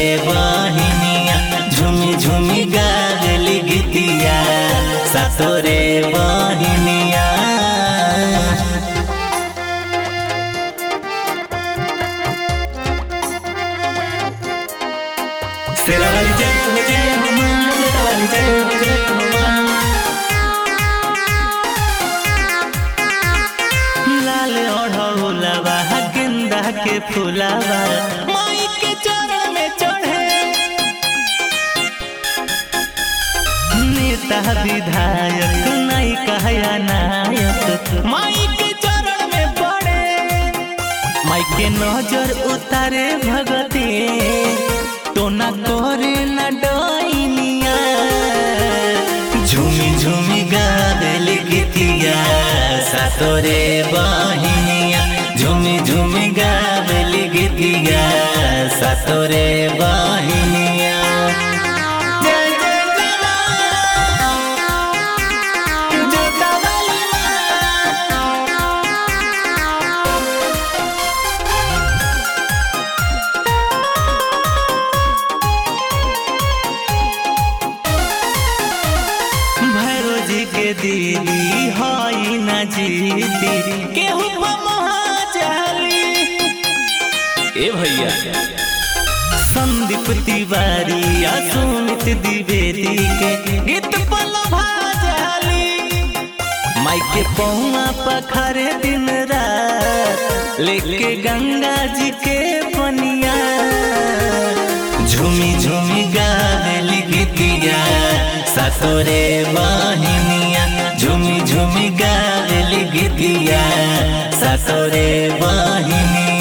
बहिनिया झुमी झुमी गावेली गीतिया सातोरे बहिनिया तेरा वाली जय हो जय हो माँ तेरा वाली जय हो जय हो माँ लाल ओढ़ौलवा गेंदा के फूलवा माई के चरण में चढ़े नेता विधायक नहीं कहया नायक माई के चरण में पड़े माई के नजर उतारे भगती तो न करे न डोइनिया झूमी झूमी गावेल गीतिया सातोरे बहिनिया झूमी झूमी गावेल गीतिया सातोरे बहिनिया जय जय जय जोता वाली माँ भैरो जी के दीदी हई न जीती केहू महाचाली ए भैया संदीप तिवारी या सुमित द्विवेदी के गीत पल भाजाली माई के पौआ पखरे दिन रात लेके गंगा जी के पनिया झूमी झूमी गावेली गीतिया सातोरे बहिनिया झूमी झूमी गावेली गीतिया सातोरे बहिनिया